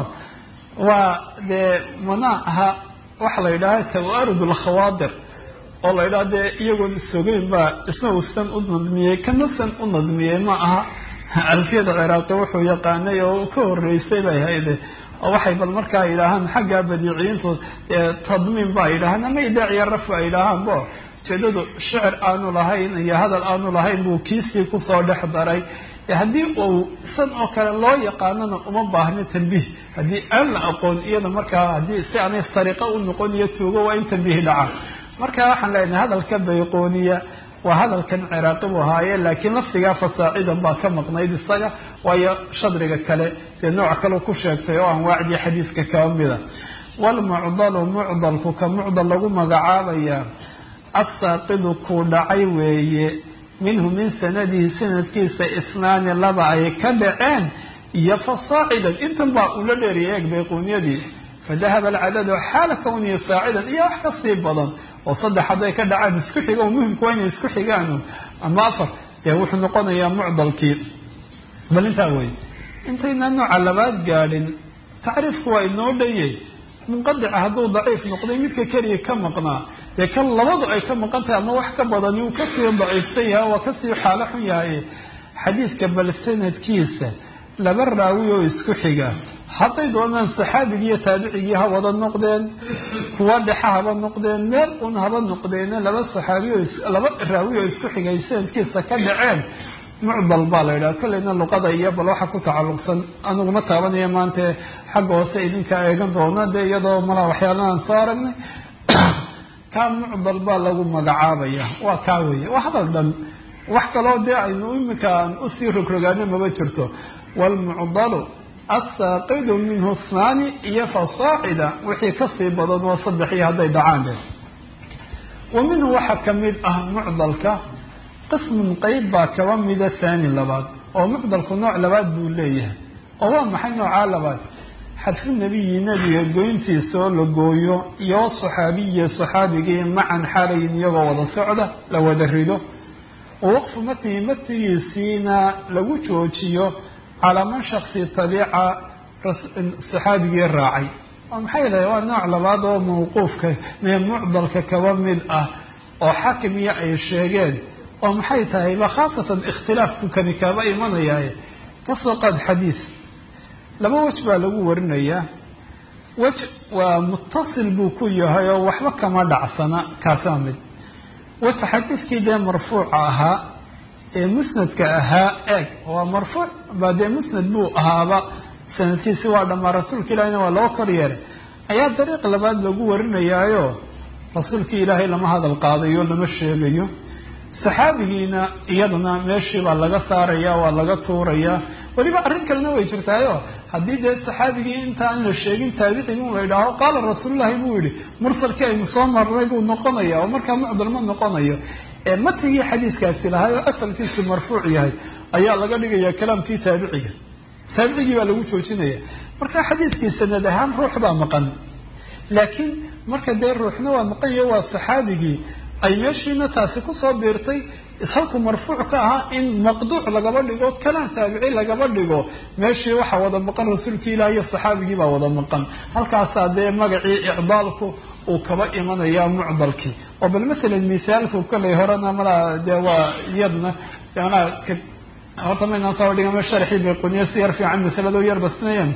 waa dee mana aha waxa la yidhaha tawaarud lkhawaadir oo la yidhaha dee iyagoon isogeyn baa isna uusan u nadmiyey kanasan u nadmiyey ma aha alfiyada ciraaqi wuxuu yaqaanay oo ka horeysay bay hayde oo waxay bal markaa yidhaahaan xagga badiiciyiintu tadmiin baa yidhahaan ama idaaciya raf ba yidhaahaan bo ujeedadu shicir aanu lahayn iyo hadal aanu lahayn buu kiisii kusoo dhex daray haddii uu san oo kale loo yaqaanona uma baahno tanbiih haddii aan la aqoon iyada markaa haddii si aanay sariiqo u noqon iyo tuugo waa in tanbiih dhaca marka waxaan leenahay hadalka bayqooniya waa hadalkan ciraaqi buu ahaaye laakiin lafdigaa fasaacidan baa ka maqnayd isaga waayo shadriga kale dee nooc kale ku sheegtay oo anwaacdii xadiiska kaba mida walmucdalu mucdalku ka mucdal lagu magacaabaya assaaqidu kuu dhacay weeye minhu min sanadihi sanadkiisa isnaani laba ay ka dhaceen iyo fasaacidan intan baa ula dheeriyay eeg bayquuniyadii fadahaba alcadadu xaala kawnihi saacidan iyo wax kasii badan oo saddex hadday ka dhacaan isku xiga oo muhimku waa inay isku xigaan ama afar dee wuxuu noqonayaa mucdalkii bal intaa wey intaynaa nooca labaad gaadhin tacriifku waa inoo dhayay munqadica hadduu daciif noqday midka keliya ka maqnaa dee kan labadu ay ka maqan tahay ama wax ka badani uu kasii daciifsan yahay waa kasii xaalo xun yahay xadiiska bal sanadkiisa laba raawi oo isku xiga hadday doonaan saxaabigii iyo taabicigii ha wada noqdeen kuwa dhexa haba noqdeen meel un haba noqdeene laba saxaabi oo laba raawi oo isku xigay sanadkiisa ka dhaceen mucdal baa la yidhaha kolleyna luqada iyo bal waxa ku tacalluqsan aniguma taabanaya maanta xagga hoose idinka eegan doona dee iyadoo malaa waxyaalahaan soo aragnay kaa mucdal baa lagu magacaabaya waa kaa weeye waa hadal dhan wax kaloo dee aynu imika aan usii rogrogaano maba jirto walmucdalu assaaqidu minhu snaani iyo fasaacida wixii kasii badan oo saddex iyo hadday dhacaan de wa minhu waxaa kamid ah mucdalka qismun qeyb baa kaba mida haani labaad oo mucdalku nooc labaad buu leeyahay oo waa maxay noocaa labaad xadfu nebiyi nebiga goyntiisa oo la gooyo iyo saxaabiyi saxaabigii macan xaalayin iyagoo wada socda la wada rido wa waqfu matnihi matnigiisiina lagu joojiyo calaa man shaksi tabiica saxaabigii raacay oo maxay lahay waa nooc labaad oo mawquufka mee mucdalka kaba mid ah oo xakimiya ay sheegeen oo maxay tahay ba khaasatan ikhtilaafku kani kaaba imanayaaye kasoo qaad xadiis laba wej baa lagu warinayaa wej waa mutasil buu ku yahay oo waxba kama dhacsana kaasaa mid wej xadiiskii dee marfuuca ahaa ee musnadka ahaa eeg waa marfuuc baa dee musnad buu ahaaba sanadkiisi waa dhammaa rasuulka ilaahina waa loo kor yeelay ayaa dariiq labaad lagu warinayaayo rasuulkii ilaahay lama hadal qaadayo lama sheegayo saxaabigiina iyadana meeshii baa laga saaraya waa laga tuurayaa weliba arrin kalena way jirtaayo haddii dee saxaabigii intaan la sheegin taabicigi un la idhaaho qaala rasuululahi buu yihi mursalkii aynu soo marnay buu noqonaya oo markaa mucdal ma noqonayo matigii xadiiskaasi lahay oo asalkiisu marfuuc yahay ayaa laga dhigaya kalaamkii taabiciga taabicigii baa lagu joojinaya marka xadiiskii sanad ahaan ruux baa maqan laakiin marka dee ruuxna waa maqan yahay waa saxaabigii ay meeshiina taasi kusoo biirtay halku marfuuc ka ahaa in maqduuc lagaba dhigo kalaam taabici lagaba dhigo meeshii waxaa wada maqan rasuulkii ilaah iyo saxaabigii baa wada maqan halkaasaa dee magacii icdaalku uu kaba imanaya mucdalkii oo bal masalan misaalku kollay horena malaa dee waa iyadna manaa horta maynaan soo dhigama sharxii bayquniyo si yar fiican masalado yar basnayan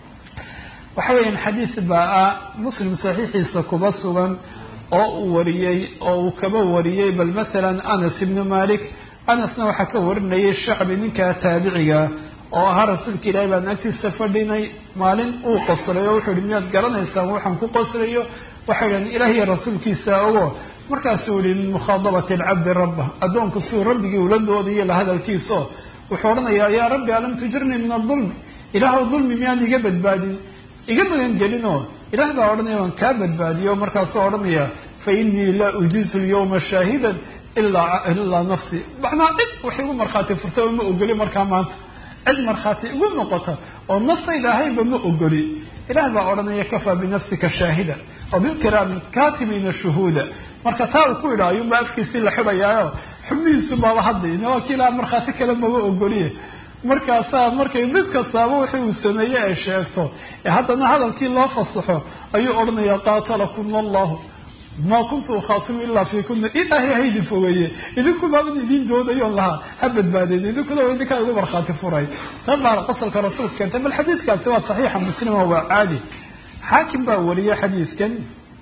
waxa weeyaan xadiis baa muslim saxiixiisa kuba sugan oo uu wariyey oo uu kaba wariyey bal masalan anas ibnu malik anasna waxaa ka warinayay shacbi ninkaa taabiciga oo ahaa rasuulka ilaahi baan agtiisa fadhinay maalin uu qoslay oo wuxuu yihi miyaad garanaysaan waxaan ku qoslayo waxay idhahen ilaah iyo rasuulkiisa ogo markaasuu yihi min mukhaadabati alcabdi rabba addoonku siduu rabbigii ula doodayo la hadalkiiso wuxuu odhanayaa yaa rabbi alam tujirnii min adulmi ilaahw dulmi miyaan iga badbaadin iga magan gelinoo ilaah baa odhanaya waan kaa badbaadiyo markaasuu odhanaya fa inii laa ujiizu lyawma shaahidan ilaa ilaa nafsi macnaa cid wax igu markhaati furta oo ma ogoli markaa maanta cid markhaati igu noqota oo naftayda ahayba ma ogoli ilaah baa odhanaya kafaa binafsika shaahida wa bilkiraami kaatibiina shuhuuda marka taa uu ku yidha ayuunba afkiisii la xidhayaayo xubnihiisu baaba hadlayna waa kii ilaah markhaati kale maba ogoliye markaasaa markay mid kastaaba wixii uu sameeye ay sheegto ee haddana hadalkii loo fasaxo ayuu odhanaya qaatalakum allahu maa kuntu ukhaasimu ilaa fi kuna ilaahay haydin fogeeye idinku baaban idin doodayoon lahaa ha badbaadeen idinkuna waa idinkaa igu markhaati furay tan baa qosolka rasuulka keentay bal xadiiskaasi waa saxiixa muslima waa caadi xaakim baa wariyey xadiiskan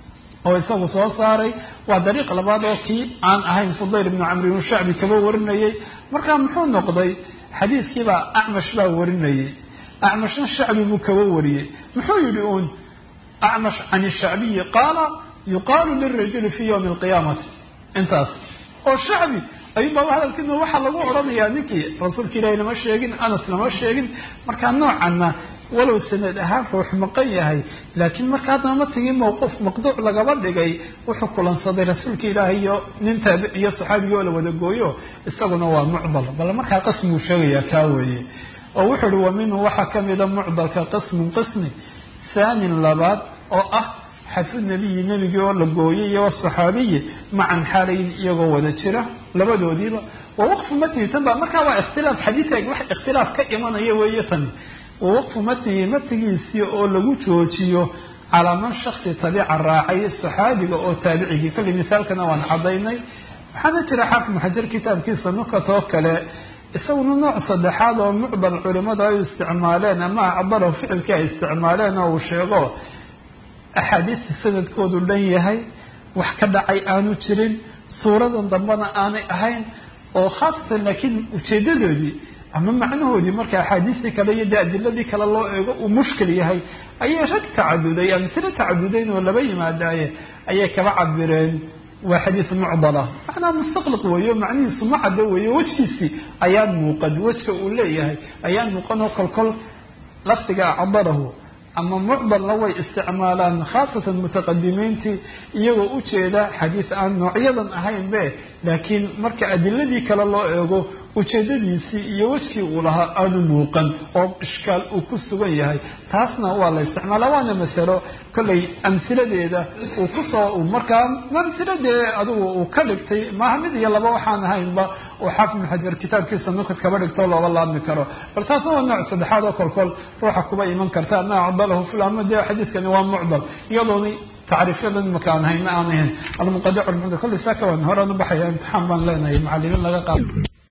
oo isagu soo saaray waa dariiq labaad oo kii aan ahayn fudayl ibnu camr ibnu shacbi kaba warinayay markaa muxuu noqday xadiiskiibaa acmash baa warinayay acmashna shacbi buu kaba wariyey muxuu yihi uun acmash can shacbiyi qaala yuqaalu lirajuli fi ywmi alqiyaamati intaas oo shacbi ayuunbaa hadalkiina waxaa lagu odhanayaa ninkii rasuulka ilaahi lama sheegin anas lama sheegin markaa noocanna walow sanad ahaan ruux maqan yahay laakiin marka haddana matigii mawquuf maqduuc lagaba dhigay wuxuu kulansaday rasuulka ilaahi iyo nin taabi iyo saxaabigii oo la wada gooyo isaguna waa mucdal bal markaa qismiguu sheegayaa kaa weeye oo wuxuu uhi wa minhu waxaa kamida mucdalka qismun qismi thaanin labaad oo ah xadfu nabiyi nebigii oo la gooyay iyo wasaxaabiyi macan xaalayn iyagoo wada jira labadoodiiba wa waqfu matnihi tan ba markaa waa ikhtilaaf xadiiag wax ikhtilaaf ka imanaya weeye tani wa waqfu matnihi matnigiisii oo lagu joojiyo calaa man shaksi tabica raacay saxaabiga oo taabicigii kolli misaalkana waan cadaynay waxaana jira xaafid maxajar kitaabkiisa nukat oo kale isaguna nooc saddexaad oo mucdal culimadu ay isticmaaleen ama acdalo ficilkii ay isticmaaleen oo uu sheego axaadiista sanadkoodu dhan yahay wax ka dhacay aanu jirin suuradan dambena aanay ahayn oo khaasatan laakiin ujeedadoodii ama macnahoodii marka axaadiistii kale iyo dee adiladii kale loo eego uu mushkil yahay ayay rag tacaduday amtilo tacadudayn oo laba yimaadaaye ayay kaba cabireen waa xadiis mucdala macnaa mustaqliq weeyo macnihiisu ma caddo weeyo wejkiisii ayaan muuqan wejka uu leeyahay ayaan muuqan oo kolkol lafdiga acdarahu ama mucdalna way isticmaalaan khaasatan mutaqadimiintii iyagoo ujeeda xadiis aan noocyadan ahayn be laakiin marka adiladii kale loo eego ujeedadiisii iyo wejkii uu lahaa aanu muuqan oo ishkaal uu ku sugan yahay taasna waa la isticmaalaa waana masalo kollay amsiladeeda uu kusoo markaa amsiladee adigu uu ka dhigtay maaha mid iyo laba waxaan ahaynba oo xaafid ibn xajar kitaabkiisa nukad kaba dhigto looga laabmi karo bal taasna waa nooc saddexaad oo kolkol ruuxa kuba iman karta ma acdalahu fulama dee xadiiskani waa mucdal iyadooni tacriifyadan imaka aan hayna aan ahayn almuqadac kolley saaka waan horaan ubaxaya imtixaan baan leenahay macalimiin laga qaado